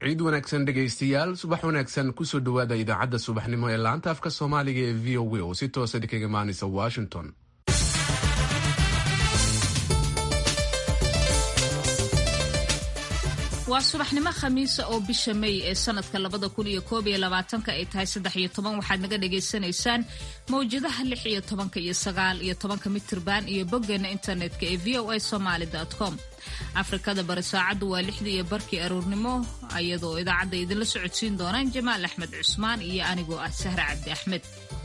ciid wanaagsan dhegaystayaal subax wanaagsan kusoo dhowaada idaacadda subaxnimo ee laanta afka soomaaliga ee v o a oo si toosa kaga imaanaysa washington waa subaxnimo khamiisa oo bisha may ee sanadka labada kun iyo koob iyo labaatanka ay tahay saddex iyo toban waxaad naga dhagaysanaysaan mawjadaha lix iyo tobanka iyo sagaal iyo tobanka mitirban iyo boggeena internetka ee v o a somaali com afrikada bari saacaddu waa lixdii iyo barkii aroornimo iyadoo idaacadda idinla socodsiin doonaan jamaal axmed cusmaan iyo anigoo ah sahre cabdi axmed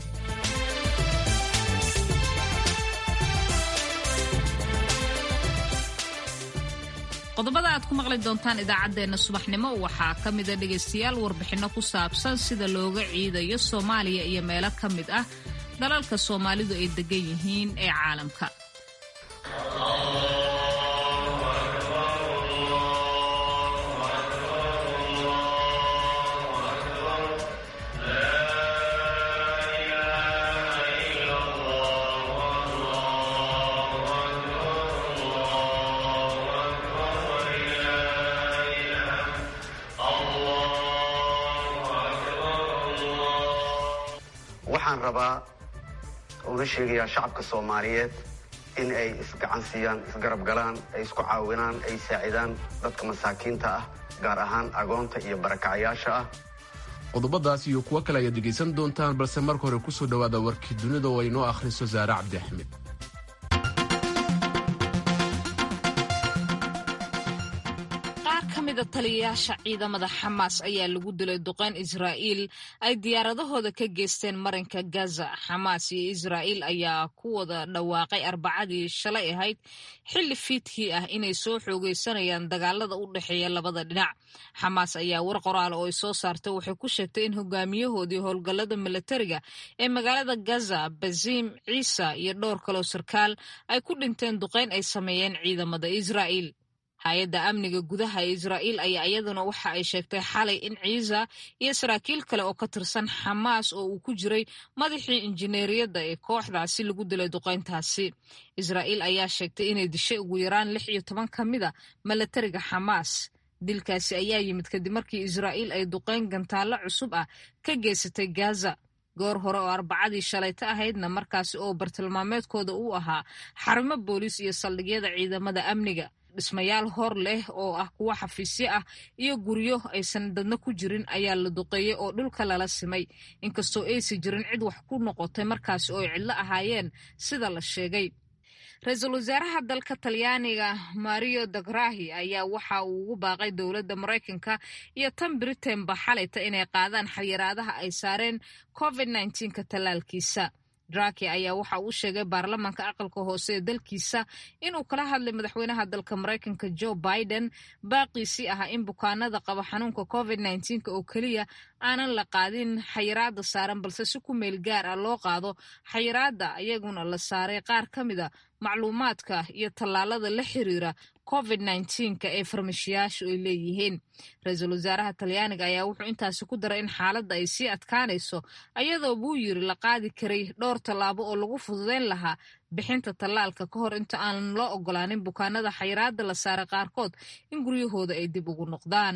qodobada aad ku maqli doontaan idaacaddeenna subaxnimo waxaa ka mida dhegaystayaal warbixinno ku saabsan sida looga ciidayo soomaaliya iyo meelo ka mid ah dalalka soomaalidu ay degan yihiin ee caalamka waxaan rabaa una sheegayaa shacabka soomaaliyeed in ay isgacan siiyaan isgarab galaan ay isku caawinaan ay saacidaan dadka masaakiinta ah gaar ahaan agoonta iyo barakacayaasha ah qodobadaas iyo kuwo kale ayaad dhegaysan doontaan balse marka hore kusoo dhowaada warkii dunida oo ay noo akhriso saare cabdi axmed taliyayaasha ciidamada xamaas ayaa lagu dilay duqeyn israa'iil ay diyaaradahooda ka geysteen marinka gaza xamaas iyo israa'iil ayaa ku wada dhawaaqay arbacadii shalay ahayd xilli fiidkii ah inay soo xoogeysanayaan dagaalada u dhexeeya labada dhinac xamaas ayaa war qoraal oo ay soo saartay waxay ku sheegtay in hogaamiyahoodii howlgallada milatariga ee magaalada gaza baziim ciisa iyo dhowr kaloo sarkaal ay ku dhinteen duqeyn ay sameeyeen ciidamada israa'iil hay-adda amniga gudaha ee israa'iil ayaa iyaduna waxa ay sheegtay xalay in ciisa iyo saraakiil kale oo ka tirsan xamaas oo uu ku jiray madaxii injineeriyadda ee kooxdaasi lagu dilay duqeyntaasi israa'iil ayaa sheegtay inay dishay ugu yaraan lix iyo toban ka mid a milatariga xamaas dilkaasi ayaa yimid kadib markii israa'iil ay duqeyn gantaallo cusub ah ka geysatay gaza goor hore oo arbacadii shalayta ahaydna markaasi oo bartilmaameedkooda uu ahaa xarumo booliis iyo saldhigyada ciidamada amniga dhismayaal hor leh oo ah kuwo xafiisyo ah iyo guryo aysan dadna ku jirin ayaa la duqeeyey oo dhulka lala simay inkastoo aysi jirin cid wax ku noqotay markaasi oo ay cidlo ahaayeen sida la sheegay ra-iisul wasaaraha dalka talyaaniga mario dagrahi ayaa waxa uu ugu baaqay dowladda maraykanka iyo tan britainba xalayta inay qaadaan xayiraadaha ay saareen covid nka tallaalkiisa draki ayaa waxa uu sheegay baarlamaanka aqalka hoose ee dalkiisa inuu kala hadlay madaxweynaha dalka maraykanka joe biden baaqiisii ahaa in bukaanada qaba xanuunka covid nka oo keliya aanan la qaadin xayiraada saaran balse si ku meel gaar ah loo qaado xayiraada iyaguna la saaray qaar ka mid a macluumaadka iyo tallaalada la xiriira covid nka ee farmashiyaashu ay leeyihiin ra-iisul wasaaraha talyaaniga ayaa wuxuu intaasi ku daray in xaaladda ay sii adkaanayso ayadoo buu yiri la qaadi karay dhowr tallaabo oo lagu fududeyn lahaa bixinta tallaalka ka hor inta aanan loo ogolaanin bukaanada xayiraada la saaray qaarkood in guryahooda ay dib ugu noqdaan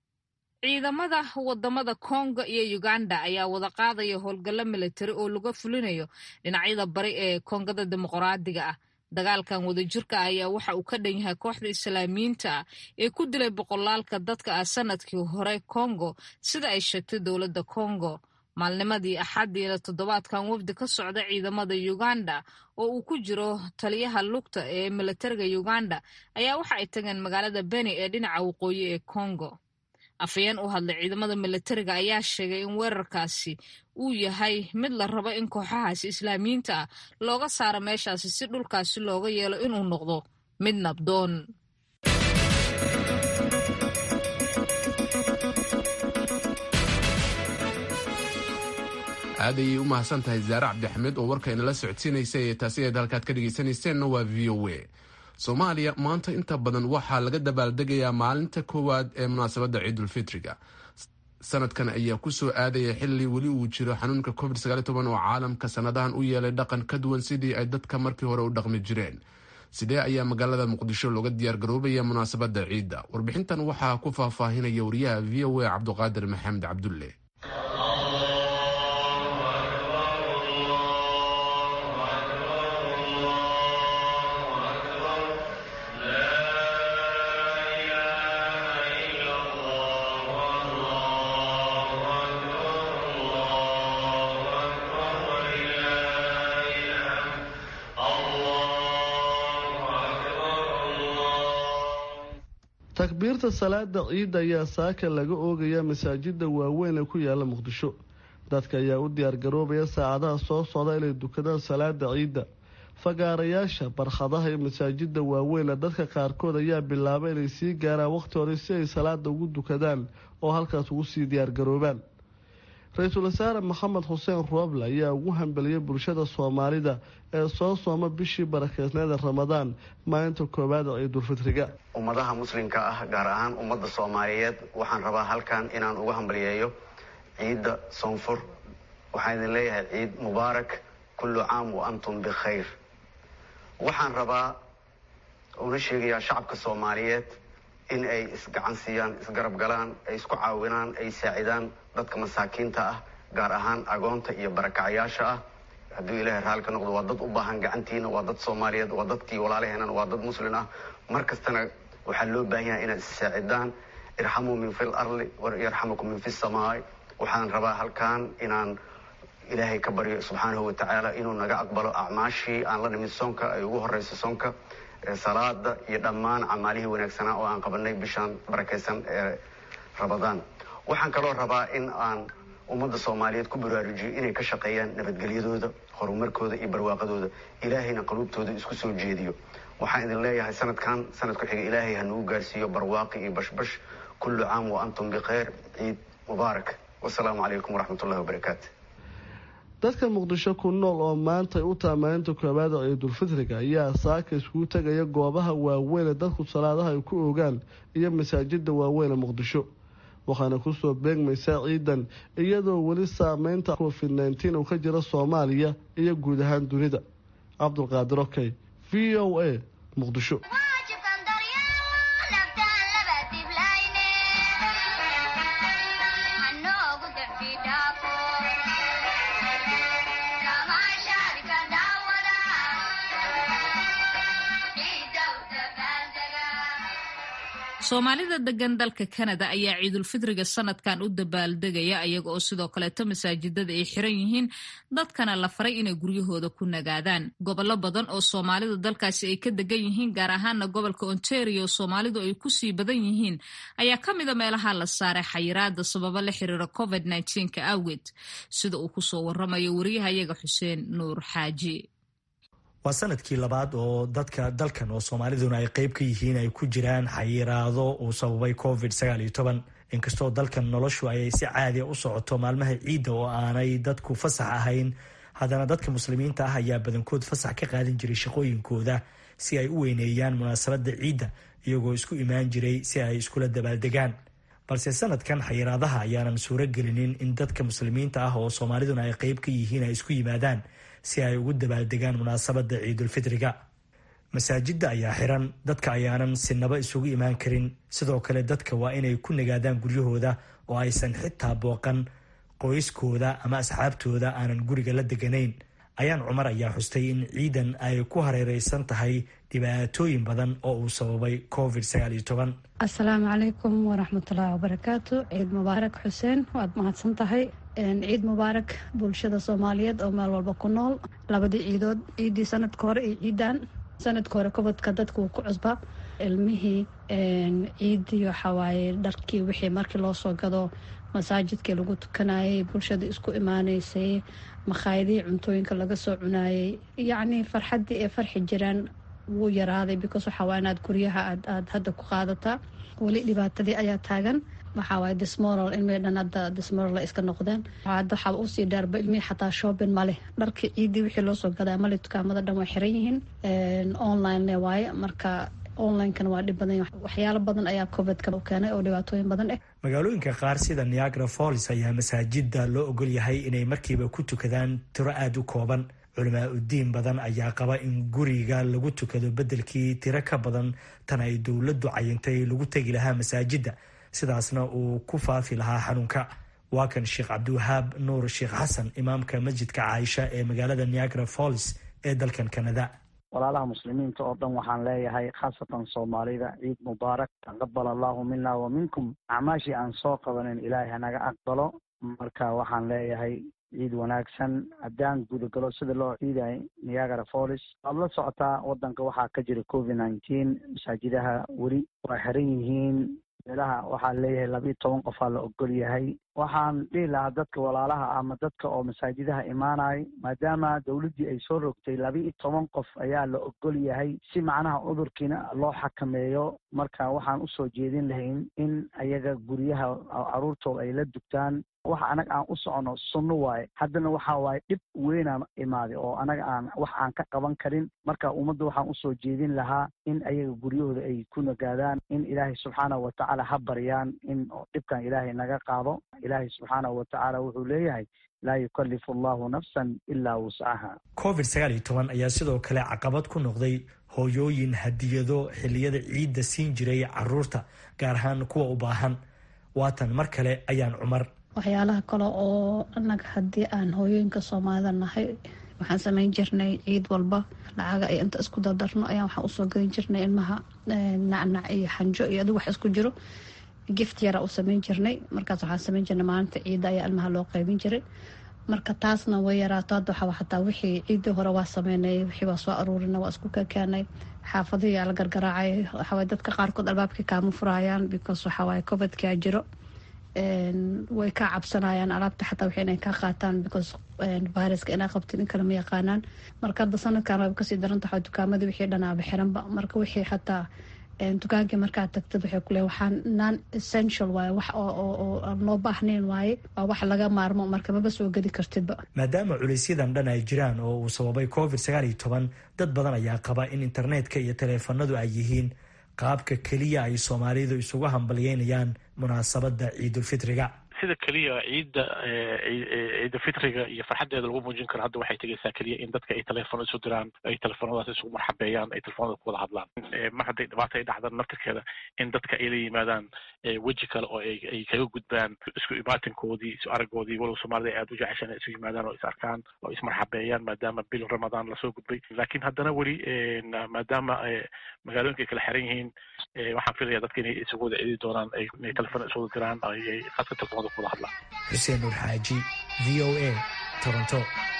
ciidamada wadamada kongo iyo uganda ayaa wada qaadaya howlgallo militari oo laga fulinayo dhinacyada bari ee kongada dimuqraadiga ah dagaalkan wadajirka ah ayaa waxa uu ka dhan yahay kooxda islaamiyiinta ah ee ku dilay boqolaalka dadka ah sanadkii hore kongo sida ay sheegtay dowladda kongo maalnimadii axadiina toddobaadkan wafdi ka socda ciidamada uganda oo uu ku jiro taliyaha lugta ee militariga uganda ayaa waxa ay tageen magaalada beni ee dhinaca waqooyi ee kongo afayeen u hadlay ciidamada militariga ayaa sheegay in weerarkaasi uu yahay mid la rabo in kooxahaasi islaamiyiinta ah looga saaro meeshaasi si dhulkaasi looga yeelo inuu noqdo mid nabdoon aad ayay u mahadsan tahay zaare cabdixamed oo warka inala socodsiinaysay ee taasi eed halkaad ka dhegaysanayseena waa v o a soomaaliya maanta inta badan waxaa laga dabaaldegayaa maalinta koowaad ee munaasabadda ciidulfitriga sanadkan ayaa kusoo aadaya xili weli uu jiro xanuunka covid oo caalamka sanadahan u yeelay dhaqan ka duwan sidii ay dadka markii hore u dhaqmi jireen sidee ayaa magaalada muqdisho looga diyaargaroobaya munaasabadda ciidda warbixintan waxaa ku faahfaahinaya wariyaha v o a cabduqaadir maxamed cabdulle takbiirta salaada ciidda ayaa saaka laga oogaya masaajida waaweyn ee ku yaala muqdisho dadka ayaa u diyaargaroobaya saacadaha soo socda inay dukadaan salaada ciidda fagaarayaasha barkhadaha iyo masaajida waaweyn dadka qaarkood ayaa bilaabay inay sii gaaraan wakhti hore si ay salaada ugu dukadaan oo halkaas ugu sii diyaargaroobaan ra-iisul wasaare maxamed xuseen rooble ayaa ugu hambeliyay bulshada soomaalida ee soo sooma bishii barakeysneeda ramadaan maalinta koowaad ee ciidulfitriga ummadaha muslimka ah gaar ahaan ummadda soomaaliyeed waxaan rabaa halkan inaan uga hambaliyeeyo ciidda soonfur waxaan idin leeyahay ciid mubaarak kullu caam wa antum bikhayr waxaan rabaa una sheegayaa shacabka soomaaliyeed in ay isgacan siiyaan isgarab galaan ay isku caawinaan ay saacidaan dadka masaakiinta ah gaar ahaan agoonta iyo barakacayaasha ah hadduu ilaahay raali ka noqdo waa dad u baahan gacantiina waa dad soomaaliyeed waa dadkii walaalaheenana waa dad muslin ah mar kastana waxaa loo baahan yahay inaad issaacidaan irxamuu min fi larli yarxamukum min fi samaai waxaan rabaa halkan inaan ilaahay ka baryo subxaanahu watacaala inuu naga aqbalo acmaashii aan la nimid soonka ay ugu horeyso soonka salaada iyo dhammaan camaalihii wanaagsanaa oo aan qabanay bishaan barakaysan ee ramadaan waxaan kaloo rabaa in aan ummadda soomaaliyeed ku baraarujiyo inay ka shaqeeyaan nabadgelyadooda horumarkooda iyo barwaaqadooda ilaahayna qaluubtooda isku soo jeediyo waxaan idin leeyahay sanadkan sanad ku xiga ilaahay ha nagu gaarsiiyo barwaaqi iyo bashbash kullu caam wa antum bikhayr ciid mubaarak wasalaamu calaykum waraxmat ullahi wabarakaatu dadka muqdisho ku nool oo maanta u taha maalinta koowaada ciidulfitriga ayaa saaka iskugu tegaya goobaha waaweyn ee dadku salaadaha ay ku oogaan iyo masaajida waaweyn ee muqdisho waxaana kusoo beegmaysaa ciidan iyadoo weli saameynta covid nneteen uu ka jira soomaaliya iyo guud ahaan dunida cabdulqaadir okey v o a muqdisho soomaalida degan dalka kanada ayaa ciidulfitriga sanadkan u dabaaldegaya ayaga oo sidoo kaleeto masaajidada ay xiran yihiin dadkana la faray inay guryahooda ku nagaadaan gobollo badan oo soomaalida dalkaasi ay ka degan yihiin gaar ahaana gobolka ontario soomaalidu ay kusii badan yihiin ayaa ka mida meelaha la saaray xayiraada sababo la xiriira covid ka awgeed sida uu kusoo waramayo wariyahayaga xuseen nuur xaaji waa sanadkii labaad oo dadka dalkan oo soomaaliduna ay qeyb ka yihiin ay ku jiraan xayiraado uu sababay covid inkastoo dalkan noloshu ay si caadiya u socoto maalmaha ciidda oo aanay dadku fasax ahayn haddana dadka muslimiinta ah ayaa badankood fasax ka qaadan jiray shaqooyinkooda si ay u weyneeyaan munaasabadda ciidda iyagoo isku imaan jiray si ay iskula dabaaldegaan balse sanadkan xayiraadaha ayaanan suuro gelinin in dadka muslimiinta ah oo soomaaliduna ay qeyb ka yihiin ay isku yimaadaan si ay ugu dabaaldegaan munaasabadda ciidulfitriga masaajidda ayaa xiran dadka ayaanan sinaba isugu imaan karin sidoo kale dadka waa inay ku nagaadaan guryahooda oo aysan xitaa booqan qoyskooda ama asxaabtooda aanan guriga la deganayn ayaan cumar ayaa xustay in ciidan ay ku hareereysan tahay dhibaatooyin badan oo uu sababay covid asalaamu calaykum waraxmatullaahi wabarakaatu ciid mubaarak xuseen waad mahadsan tahay ciid mubaarak bulshada soomaaliyeed oo meel walba ku nool labadii ciidood ciiddii sanadka hore iyo ciidan sanadka hore kobodka dadka wuu ku cusba ilmihii ciiddii waxawaaye dharkii wixii markii loo soo gado masaajidkii lagu tukanayay bulshada isku imaaneysay makhaayadihii cuntooyinka laga soo cunaayay yacnii farxaddii ay farxi jiraan wuu yaraaday because waxawaa inaad guryaha aad hadda ku qaadataa weli dhibaatadii ayaa taagan waxawaaye dismoral ilmihii dhan hadda dismoral iska noqdeen hadda waxaa usii dheerba ilmihii xataa shopping maleh dharkii ciiddii wixii loo soo gadaa male dukaamada dhan way xiran yihiin online waaye marka onlinekana waa dhib badan waxyaalo badan ayaa covidka u keenay oo dhibaatooyin badan ah magaalooyinka qaar sida niagara falls ayaa masaajida loo ogol yahay inay markiiba ku tukadaan tiro aada u kooban culamaa udiin badan ayaa qaba in guriga lagu tukado beddelkii tiro ka badan tan ay dowladdu cayintay lagu tegi lahaa masaajidda sidaasna uu ku faafi lahaa xanuunka waa kan sheekh cabdiwahaab nuur sheekh xasan imaamka masjidka caaisha ee magaalada niagara falls ee dalkan canada walaalaha muslimiinta oo dhan waxaan leeyahay khaasatan soomaalida ciid mubaarak taqabal allahu mina wa minkum acmaashii aan soo qabanin ilaahay hanaga aqbalo marka waxaan leeyahay ciid wanaagsan haddaan gudagalo sida loo ciiday niagara falls waad la socotaa wadanka waxaa ka jira covid nineteen masaajidaha weli waa xiran yihiin meelaha waxaa leeyahay labiiyo toban qofaa la ogol yahay waxaan dhihi lahaa dadka walaalaha ama dadka oo masaajidaha imaanayo maadaama dowladdii ay soo rogtay labiiyo toban qof ayaa la ogol yahay si macnaha cudurkiina loo xakameeyo marka waxaan usoo jeedin lahayn in ayaga guryaha caruurtooda ay la dugtaan waxa anaga aan u socono sunno waaye haddana waxa waaye dhib weynaan imaaday oo anaga aan wax aan ka qaban karin marka ummadda waxaan usoo jeedin lahaa in ayaga guryahooda ay ku nagaadaan in ilaahay subxaanahu watacaala ha baryaan in dhibkan ilaahay naga qaado ilaahay subxaanahu watacaala wuxuu leeyahay laa yukalifu allahu nafsan ilaa wuscaha covid sagaal iyo toban ayaa sidoo kale caqabad ku noqday hooyooyin hadiyado xilliyada ciidda siin jiray caruurta gaar ahaan kuwa u baahan waatan mar kale ayaan cumar waxyaalaha kale oo anaga haddii aan hooyooyinka soomaalida nahay waxaan sameyn jirnay ciid walba lacaga ay inta isku dardarno ayaan waxaan usoo gadin jirnay ilmaha nacnac iyo xanjo iyo adigu wax isku jiro gift yara u sameyn jirnay markaas waxaan sameyn jirnay maalinta ciidda ayaa ilmaha loo qaybin jiray marka taasna way yaraato hadda waxaa xataa wixii ciiddii hore waa sameynay wixii waa soo aruurina waa isku kakaanay xaafadihii la gargaraacay waxawaaye dadka qaarkood albaabkii kaama furayaan because waxawaaye covidkaa jiro way ka cabsanayaan alaabta xataa wixii inay ka qaataan because viruska inaa qabtin in kale ma yaqaanaan marka hadda sanadkan wayba kasii daranta waxaa dukaamadii wixii dhanaaba xiranba marka wixii xataa dukaankii markaad tagtid waxay kuleeyahay waxaan non essential waaye wax oo aan loo baahnayn waaye waa wax laga maarmo marka maba soo gedi kartidba maadaama culaysyadan dhan ay jiraan oo uu sababay covid sagaal iyo toban dad badan ayaa qaba in internetka iyo taleefanadu ay yihiin qaabka keliya ay soomaalidu isugu hambalyeynayaan munaasabada ciidulfitriga sida keliya ciidda ciidafitriga iyo farxaddeeda lagu muujin karo hadda waxay tegaysaa keliya in dadka ay telefono isu diraan ay telefonadaas isugu marxabeeyaan ay telefonada ku wada hadlaan mar hadday dhibaata ay dhacdaan martirkeeda in dadka ay la yimaadaan weji kale oo ay kaga gudbaan isku imaatinkoodii isu aragoodii walow soomaalida ay aada u jeceshaan inay isu yimaadaan oo is arkaan oo ismarxabeeyaan maadaama bil ramadaan lasoo gudbay laakiin haddana weli maadaama magaalooyinka ay kala xiran yihiin waxaan filaya dadka inay isugu wada cidi doonaan inay telefon isu wada diraan ay khadka telefonada ku wada hadlaan xuseen nuur xaaji v o a toronto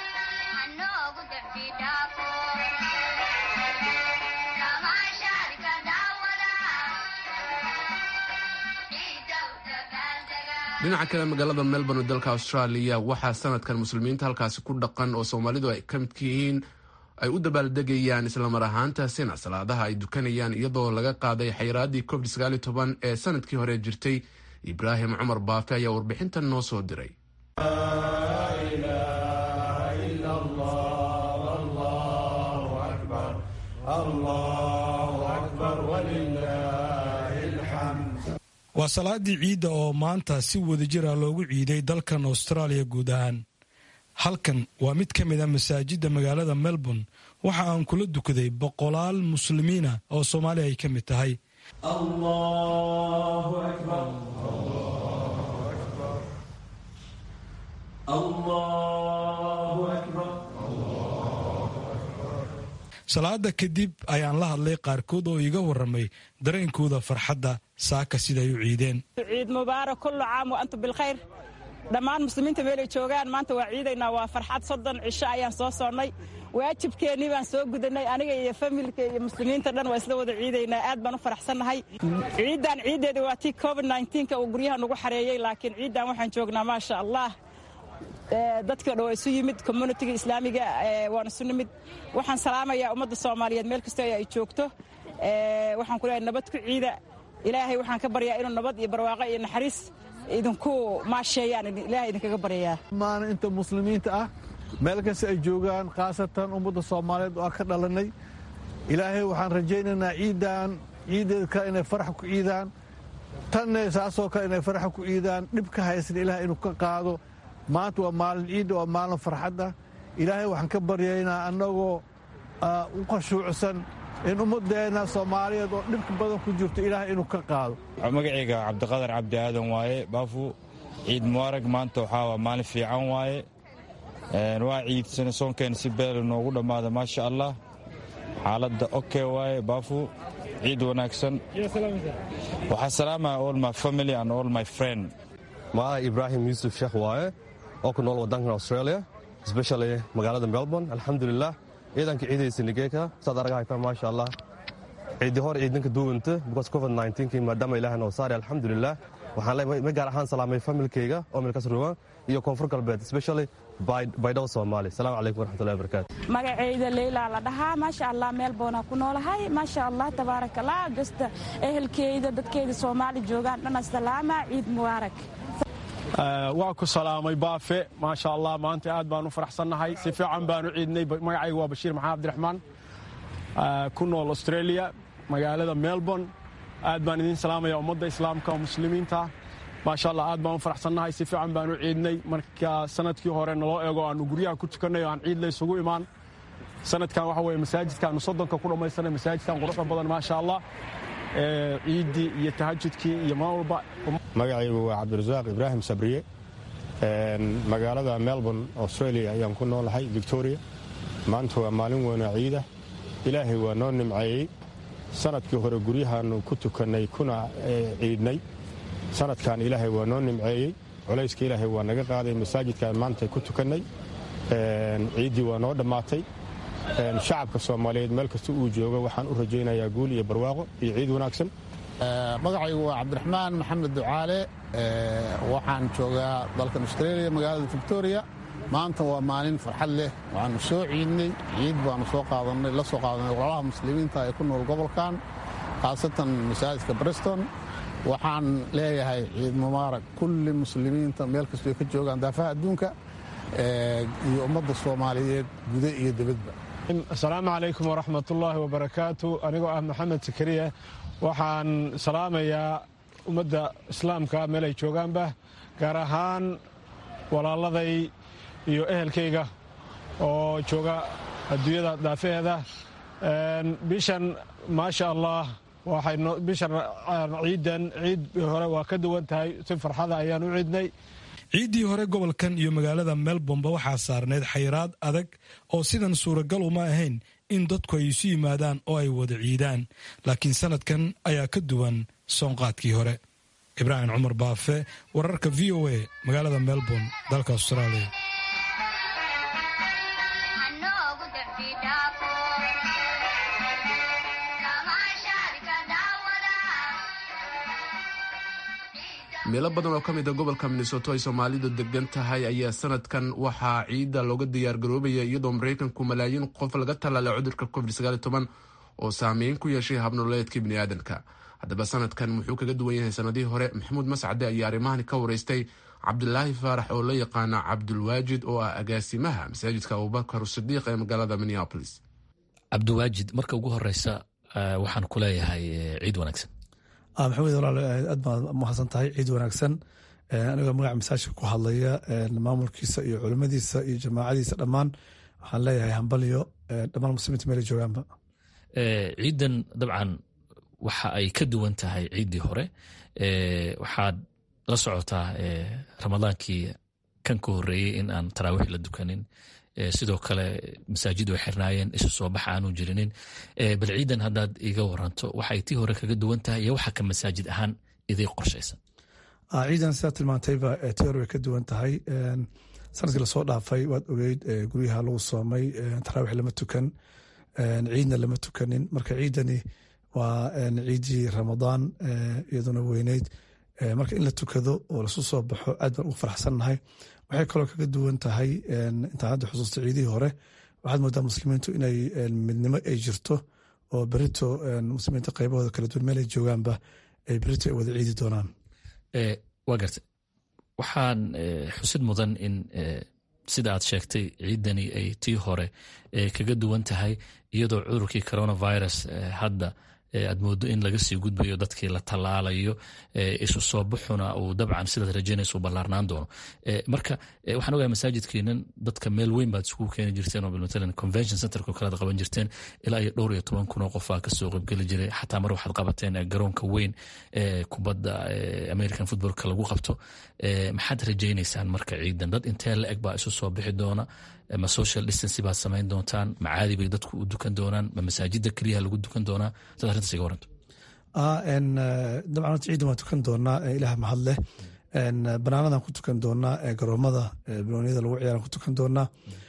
dhinaca kale magaalada melbourne dalka australia waxaa sanadkan muslimiinta halkaasi ku dhaqan oo soomaalidu ay ka midka yihiin ay u dabaaldegayaan islamar ahaantaasina salaadaha ay dukanayaan iyadoo laga qaaday xayiraadii covid sagaal iyo toban ee sanadkii hore jirtay ibraahim cumar baafe ayaa warbixintan noo soo diray waa salaadii ciidda oo maanta si wadajira loogu ciiday dalkan austraaliya guud ahaan halkan waa mid ka mid a masaajidda magaalada melbourne waxa aan kula dukaday boqolaal muslimiina oo soomaaliya ay ka mid tahay salaada kadib ayaan la hadlay qaarkood oo iiga waramay dareenkooda farxadda saaka siday u ciideen ciid mubaarak kullu caam wa antum bilkhayr dhammaan muslimiinta meelay joogaan maanta waa ciidaynaa waa farxad soddon cisho ayaan soo sonnay waajibkeennii baan soo gudanay aniga iyo familka iyo muslimiinta dhan waa isla wada ciidaynaa aad baan u faraxsannahay ciiddan ciiddeeda waa tii covid nka uu guryaha nagu xareeyey laakiin ciiddan waxaan joognaa maasha allah dadkii o dhan waa isu yimid communitiga islaamiga waan isu nimid waxaan salaamayaa ummadda soomaaliyeed meel kastoo ay joogto waxaan ku leeyahay nabad ku ciida ilaahay waxaan ka baryaa inuu nabad iyo barwaaqo iyo naxariis idinku maasheeyaan ilaahay idinkaga baryayaa maana inta muslimiinta ah meel kasta ay joogaan khaasatan ummadda soomaaliyeed oo aan ka dhalannay ilaahay waxaan rajaynaynaa ciiddan ciiddeed kale inay farax ku ciidaan tanne saasoo kale inay faraxa ku ciidaan dhib ka haysan ilaah inuu ka qaado maanta waa maalin ciidda waa maalin farxadda ilaahay waxaan ka baryaynaa annagoo u khashuucsan in ummadeenna soomaaliyeed oo dhibka badan ku jirto ilaahay inuu ka qaado magacayga cabdiqadar cabdi aadan waaye baafu ciid mubaarag maanta waxaa maalin fiican waaye waa ciid soonkeena si beel noogu dhammaada maasha allah xaaladda oke waaye baafu ciid wanaagsan waxaa salaamaya all my family and all my friend maa ibraahim yuusuf sheekh waaye oo ku nool waddankan australia especially magaalada melbourne alxamdulilah ciidanka ciidaysa nigeeka saad aragahayta maasha allah ciidi hor ciidanka duwanta because covid 19 maadaama ilaah noo saari alxamdulilah waxaan leeyahay ma gaar ahaan salaamay familkayga oo milkas ruwan iyo koonfur galbeed especially baydhabo soomaali salaamu calaykum waraxmatullahi wabarakaatu magacayda leylaa la dhahaa maasha allah meelboonaa ku noolahay maasha allah tabaarak allah gasta ehelkeyda dadkeyda soomaali joogaan dhana salaama ciid mubaarak waa ku salaamay baafe maasha allah maanta aad baan u faraxsannahay si fiican baan u ciidnay magacayga waa bashiir maxamed abdiraxmaan ku nool australia magaalada melbourne aad baan idiin salaamaya ummadda islaamka oo muslimiinta maasha allah aad baan u faraxsannahay si fiican baan u ciidnay marka sanadkii hore naloo eego aanu guryaha ku tukannay oo aan ciid la isugu imaan sanadkan waxa weye masaajidkaanu soddonka ku dhammaysanay masaajidkan quruxda badan maasha allah ciiddii iyo tahajudkii iyo mar walba magacaygu waa cabdirasaaq ibraahim sabriye magaalada melbourne australia ayaan ku noolahay victoria maanta waa maalin weynoo ciida ilaahay waa noo nimceeyey sanadkii hore guryahaanu ku tukannay kuna ciidnay sanadkan ilaahay waa noo nimceeyey culayska ilaahay waa naga qaaday masaajidkaan maanta ku tukannay ciiddii waa noo dhammaatay shacabka soomaaliyeed meel kasta uu joogo waxaan u rajaynayaa guul iyo barwaaqo iyo ciid wanaagsan magacaygu waa cabdiraxmaan maxamed ducaale waxaan joogaa dalkan australia magaalada victoria maanta waa maalin farxad leh waxaanu soo ciidnay ciid baanu soo qaadanay la soo qaadanay walaalaha muslimiinta ee ku nool gobolkan khaasatan masaajidka briston waxaan leeyahay ciid mubaarak kulli muslimiinta meel kastoo ka joogaan daafaha adduunka iyo ummadda soomaaliyeed gude iyo dibadba asalaamu calaykum waraxmatullaahi wabarakaatu anigoo ah maxamed sakariya waxaan salaamayaa ummadda islaamka meel ay joogaanba gaar ahaan walaaladay iyo ehelkayga oo jooga adduunyada daafaheeda bishan maasha allah bishan ciidan ciid hore waa ka duwan tahay si farxada ayaan u ciidnay ciiddii hore gobolkan iyo magaalada melbourne ba waxaa saarneyd xayiraad adag oo sidan suuragal uma ahayn in dadku ay isu yimaadaan oo ay wada ciidaan laakiin sanadkan ayaa ka duwan soonqaadkii hore ibraahim cumar baafe wararka v o a magaalada melbourne dalka australia meelo badan oo ka mid a gobolka minnesoto ay soomaalidu degan tahay ayaa sanadkan waxaa ciidda looga diyaargaroobaya iyadoo maraykanku malaayiin qof laga tallaalay cudurka covid oo saameyn ku yeeshay habnoleedka biniaadanka haddaba sanadkan muxuu kaga duwan yahay sanadihii hore maxamuud mascade ayaa arrimahani ka wareystay cabdilaahi faarax oo la yaqaana cabdulwaajid oo ah agaasimaha masaajidka abubakar sidiiq ee magaalada minneapolis cabdiwaajid marka ugu horeysa waxaan ku leeyahay ciid wanaagsan maxamed walaal aad baad mahadsan tahay ciid wanaagsan anigoo magaca masaajidka ku hadlaya maamulkiisa iyo culimadiisa iyo jamaacadiisa dhammaan waxaan leeyahay hambalyo dhammaan muslimiinta meela joogaanba ciidan dabcan waxa ay ka duwan tahay ciiddii hore waxaad la socotaa ramadaankii kan ka horeeyey in aan taraawiix la dukanin sidoo kale masaajid way xirnaayeen isu soo bax aanu jirinin bal ciidan haddaad iga waranto waxay tii hore kaga duwan tahay iyo waxa ka masaajid ahaan idii qorshaysan ciidan sidaa tilmaantayba tii hore way ka duwan tahay sanadkii lasoo dhaafay waad ogeyd guryaha lagu soomay taraawiix lama tukan ciidna lama tukanin marka ciidani waa ciidii ramadaan iyaduna weyneyd marka in la tukado oo lasu soo baxo aad baan ugu faraxsannahay waxay kaloo kaga duwan tahay intaan hadda xusuusta ciidihii hore waxaad moodaa muslimiintu inay midnimo ay jirto oo berito muslimiinta qaybahooda kala duwan meel ay joogaanba ay berito ay wada ciidi doonaan waa garta waxaan xusid mudan in sida aad sheegtay ciidani ay tii hore kaga duwan tahay iyadoo cudurkii coronavirus hadda aad moodo in laga sii gudbayo dadkii la tallaalayo isu soo baxuna uu dabcan sidaad rajaynaysa u ballaarnaan doono marka waxaan ogahay masaajidkiinan dadka meel weyn baad isugu keeni jirteen oo matalan convention centerko kalead qaban jirteen ilaa iyo dhowr iyo toban kun oo qofaa kasoo qaybgeli jiray xataa mar waxaad qabateen garoonka weyn ee kubadda american footballka lagu qabto maxaad rajaynaysaan marka ciidan dad intee la eg baa isu soo bixi doona ma social distancy baad samayn doontaan ma caadi bay dadku u dukan doonaan ma masaajida keliyaha lagu dukan doonaa sad arrintaas iga waranto dabcan horta ciidan waan tukan doonaa ilaah mahad leh banaanadan ku tukan doonaa garoomada banooniyada lagu ciyaaran ku tukan doonaa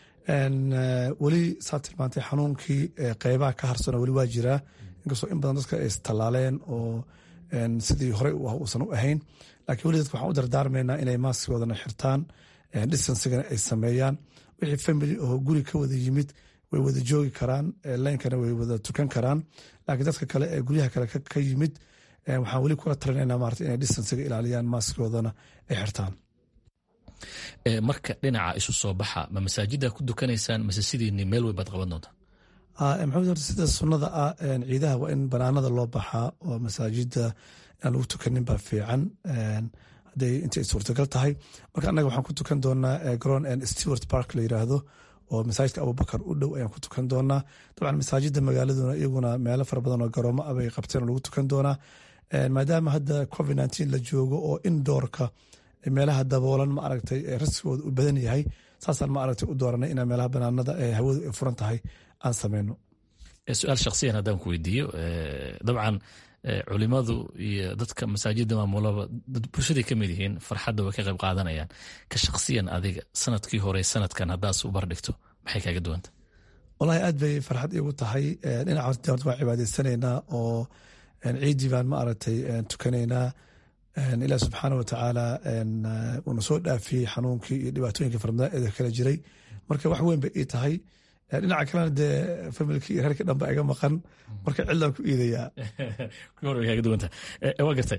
weli saa tilmaantay xanuunkii qeybaha ka harsano weli waa jiraa inkastoo in badan dadka ay istallaaleen oo sidii horey u ah uusan u ahayn laakiin weli dadka waxaan u dardaarmaynaa inay maaskigoodana xirtaan distancigana ay sameeyaan wixii family oo guri ka wada yimid way wada joogi karaan leynkana way wada tukan karaan laakiin dadka kale ee guryaha kale ka yimid waxaan weli kula talinayna maarata inay distanciga ilaaliyaan maaskigoodana ay xirtaan marka dhinaca isu soo baxa ma masaajida ku dukanaysaan mase sidiini meel weyn baad qaban doontaa maxamed horta sida sunnada ah ciidaha waa in banaanada loo baxaa oo masaajida aan lagu tukanin baa fiican hadday intay suurtagal tahay marka annaga waxaan ku tukan doonaa garoon stewart park la yiraahdo oo masaajidka abubakar u dhow ayaan ku tukan doonaa dabcan masaajida magaaladuna iyaguna meelo fara badan oo garoomo ah bay qabteen oo lagu tukan doonaa maadaama hadda covid nteen la joogo oo indoorka meelaha daboolan ma aragtay rasigooda u badan yahay saasaan ma aragtay u dooranay inaan meelaha banaanada ee hawadu ay furan tahay aan sameyno su-aal shaksiyan haddaan ku weydiiyo dabcan culimadu iyo dadka masaajida maamulaba bulshaday ka mid yihiin farxadda way ka qayb qaadanayaan ka shaksiyan adiga sanadkii hore sanadkan haddaas u bardhigto maxay kaaga duwanta walahi aad bay farxad iigu tahay dhinaca horta horta waan cibaadaysanaynaa oo ciidii baan ma aragtay tukanaynaa ilaah subxaana wa tacaala uuna soo dhaafiyey xanuunkii iyo dhibaatooyinkii farmada kala jiray marka wax weyn bay ii tahay dhinaca kalena dee familkii iyo reerkii dhanba iga maqan marka cidlaan ku iidayaa waa gartay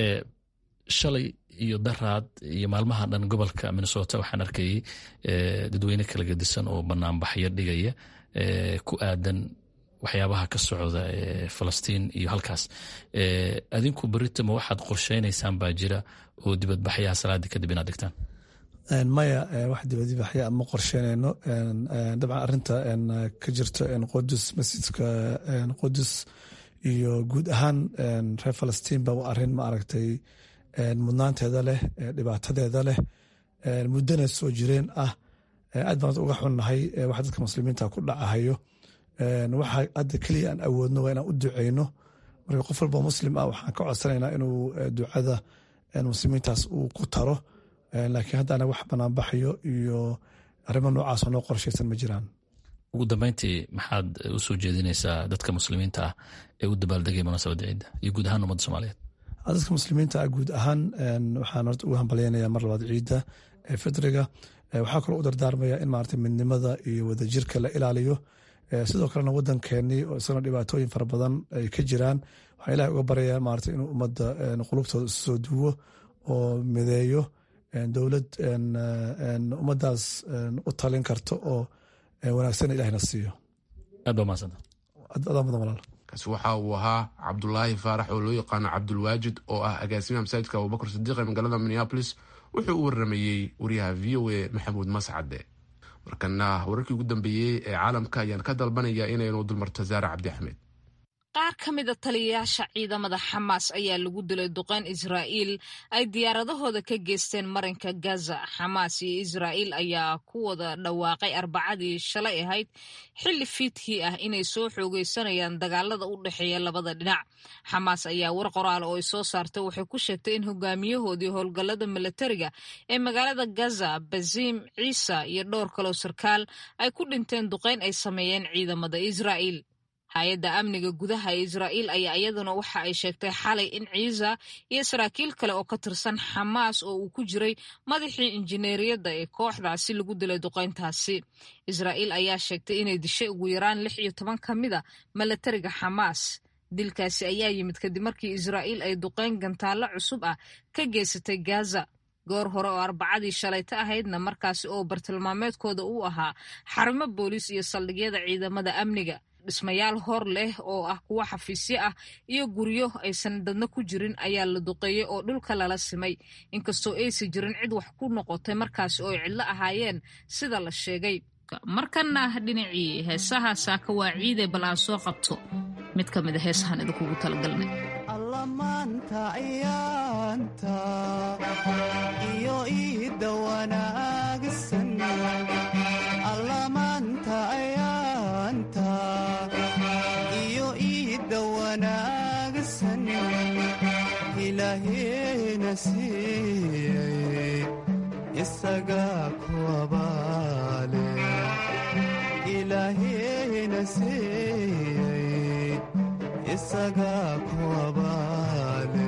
shalay iyo daraad iyo maalmaha dhan gobolka minnesota waxaan arkayay dadweyne kala gedisan oo banaanbaxyo dhigaya ku aadan waxyaabaha ka socda falastiin iyo halkaas adinku beritama waxaad qorsheynaysaan baa jira oo dibadbaxyaha salaadii kadib inaad dhigtaan maya wax dibadbaxya ma qorsheynayno dabcan arinta ka jirto qudus masjidka qudus iyo guud ahaan reer falastiin ba waa arin ma aragtay mudnaanteeda leh dhibaatadeeda leh muddana soo jireen ah aad baan uga xunnahay wax dadka muslimiinta ku dhacahayo waxa hadda keliya aan awoodno waa inaan u duceyno marka qof walba muslim ah waxaan ka codsanaynaa inuu ducada muslimiintaas uu ku taro laakiin hadda anaga wax banaanbaxayo iyo arrimo noocaasoo noo qorshaysan ma jiraan ugu dambeyntii maxaad u soo jeedinaysaa dadka muslimiinta ah ee u dabaaldegaya munaasabadda ciidda iyo guud ahaan ummadda soomaaliyeed dadka muslimiinta ah guud ahaan waxaan horta ugu hambalyaynaya mar labaad ciidda ee fidriga waxaa kaloo u dardaarmaya in maarata midnimada iyo wadajirka la ilaaliyo sidoo kalena wadankeenii oo isagana dhibaatooyin fara badan ay ka jiraan waxaa ilahay uga baraya maarata inuu ummadda qulubtooda isu soo duwo oo mideeyo dowlad ummaddaas u talin karto oo wanaagsan ilahna siiyo aad baa mahadsanta adaa mudan walaal kaasi waxa uu ahaa cabdulaahi faarax oo loo yaqaano cabdulwaajid oo ah agaasimaha masaajidka abubakar sadiiq ee magaalada minneabolis wuxuu u waramayey wariyaha v o a maxamuud mascade markana wararkii ugu dambeeyey ee caalamka ayaan ka dalbanaya inaynu dulmarto zaare cabdi axmed qaar ka mida taliyayaasha ciidamada xamaas ayaa lagu dilay duqeyn israa'iil ay diyaaradahooda ka geysteen marinka gaza xamaas iyo israa'iil ayaa ku wada dhawaaqay arbacadii shalay ahayd xilli fiidkii ah inay soo xoogeysanayaan dagaalada u dhexeeya labada dhinac xamaas ayaa war qoraal oo ay soo saartay waxay ku sheegtay in hogaamiyahoodii howlgallada milatariga ee magaalada gaza baziim ciisa iyo dhowr kaloo sarkaal ay ku dhinteen duqeyn ay sameeyeen ciidamada israa'iil hay-adda amniga gudaha ee israa'iil ayaa iyaduna waxa ay sheegtay xalay in ciisa iyo saraakiil kale oo ka tirsan xamaas oo uu ku jiray madaxii injineeriyadda ee kooxdaasi lagu dilay duqeyntaasi israa'iil ayaa sheegtay inay dishay ugu yaraan lix iyo toban ka mid a milatariga xamaas dilkaasi ayaa yimid kadib markii israa'iil ay duqeyn gantaallo cusub ah ka geysatay gaza goor hore oo arbacadii shalayta ahaydna markaasi oo bartilmaameedkooda uu ahaa xarumo booliis iyo saldhigyada ciidamada amniga dhismayaal hor leh oo ah kuwo xafiisyo ah iyo guryo aysan dadna ku jirin ayaa la duqeeyey oo dhulka lala simay inkastoo aysan jirin cid wax ku noqotay markaasi oo ay cidlo ahaayeen sida la sheegay markana dhinacii heesaha saaka waa ciide bal aan soo qabto mid ka mid a heesahan idinkugu talagalnay allamaanta ayaanta iyo iidda wanaagsan allamaanta ayaanta iyo iidda wanaagsan ilaaheena siiyey isagaa kuwabaale ilaaheena siiyey isagaa kuwabaale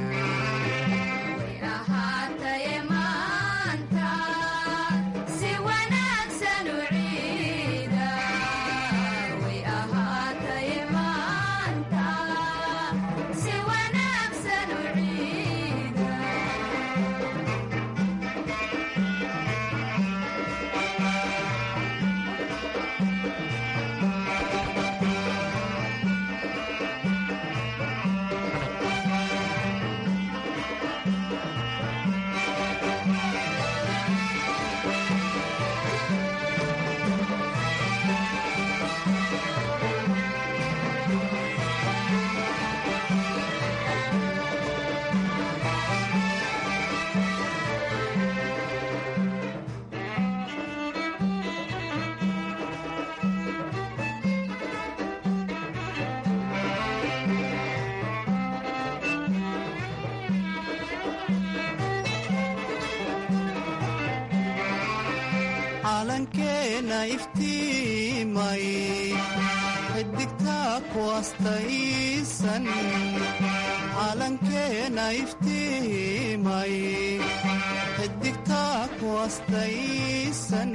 calankeena iftiimay xidigtaa ku astaysan calankeena iftiimay xidigtaa ku astaysan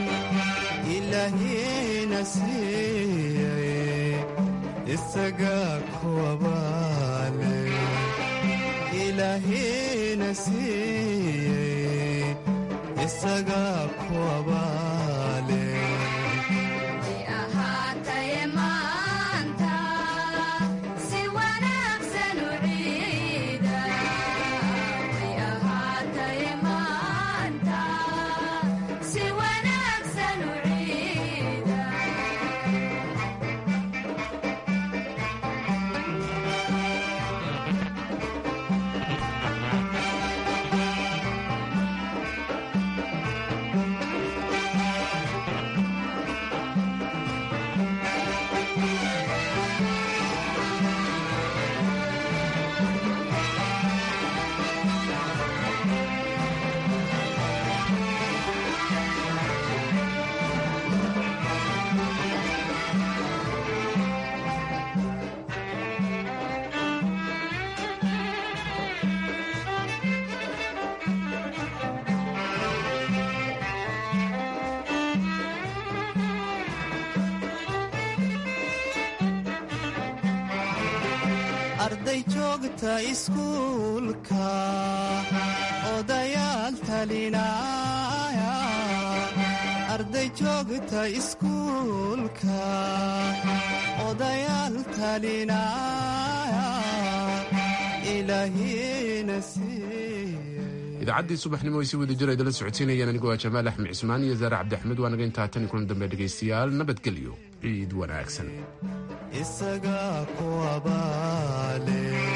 ilaahiina siiyey isagaa kuwabaale ilaahiina siiyey isagaa kuwabaale arday joogta iskuulka odayaal talinaya arday joogta iskuulka odayaal talinaya ilaahiina idaacaddii subaxnimo ay si wada jir idala socodsiinayaan anigoo ah jamaal axmed cismaan iyo zaare cabdixmed waa naga intaa tan kulan dambe dhegaystayaal nabadgelyo ciid wanaagsan isagaa kuwabaale